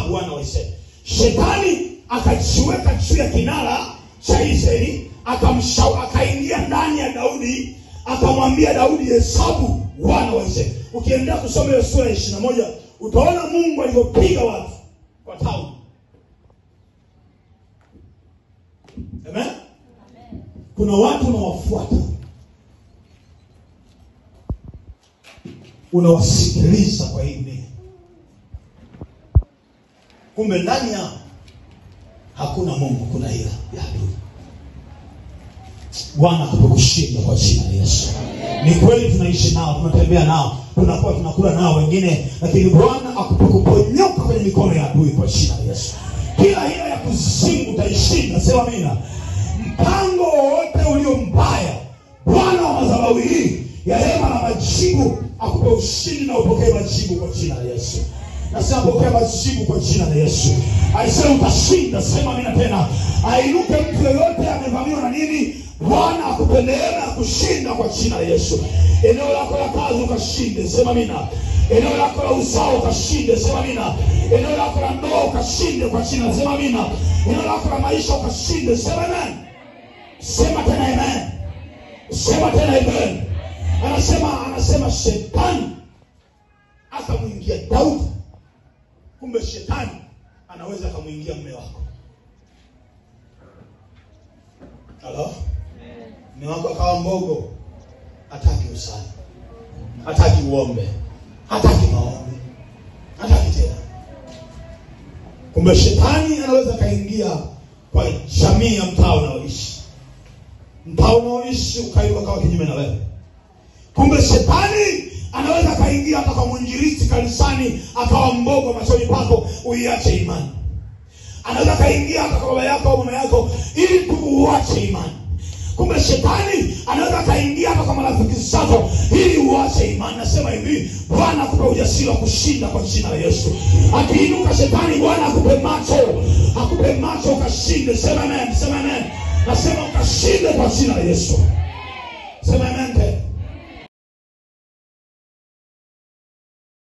wana wa Israeli. Shetani akajiweka juu ya kinara cha Israeli, akamshauri, akaingia ndani ya Daudi, akamwambia Daudi, hesabu wana wa Israeli. Ukiendelea kusoma hiyo sura ya ishirini na moja utaona Mungu alivyopiga watu kwa tauni. Amen. Kuna watu unawafuata, unawasikiliza kwa hii dunia, kumbe ndani yao hakuna Mungu, kuna ila ya adui. Bwana akukushinda kwa jina la Yesu. Ni kweli tunaishi nao, tunatembea nao, tunakuwa tunakula nao wengine, lakini Bwana akuponyoka kwenye mikono ya adui kwa jina la Yesu. Kila hila ya kuzimu utaishinda, sema amina. Mpango wowote ulio mbaya, Bwana wa madhabahu hii ya hema na majibu akupe ushindi na upokee majibu kwa jina la Yesu. Nasema pokea majibu kwa jina la Yesu. Aisema utashinda, sema amina tena. Ainuke mtu yoyote amevamiwa na nini, Bwana akupe neema ya kushinda kwa jina la Yesu. Eneo lako la kazi ukashinde, sema amina. Eneo lako la uzao ukashinde, sema amina. Eneo lako la ndoa ukashinde kwa jina, sema amina. Eneo lako la maisha ukashinde, sema amen. Sema tena amen. Sema tena amen. Anasema anasema shetani akamwingia Daudi. Kumbe shetani anaweza akamwingia mme wako. Halo? Mme wako akawa mbogo, hataki usali, hataki uombe, hataki maombi, hataki tena. Kumbe shetani anaweza akaingia kwa jamii ya mtaa unaoishi, mtaa unaoishi ukaiuka kawa kinyume na wewe. Kumbe shetani anaweza akaingia hata kwa mwinjilisti kanisani akawa mbogo machoni pako, uiache imani. Anaweza akaingia hata kwa baba yako au mama yako ili tu uache imani. Kumbe shetani anaweza akaingia hata kwa marafiki zako ili uache imani. Nasema hivi, Bwana akupe ujasiri wa kushinda kwa jina la Yesu. Akiinuka shetani, Bwana akupe macho, akupe macho ukashinde. Sema amen, sema amen. Nasema ukashinde kwa jina la Yesu. Sema amen.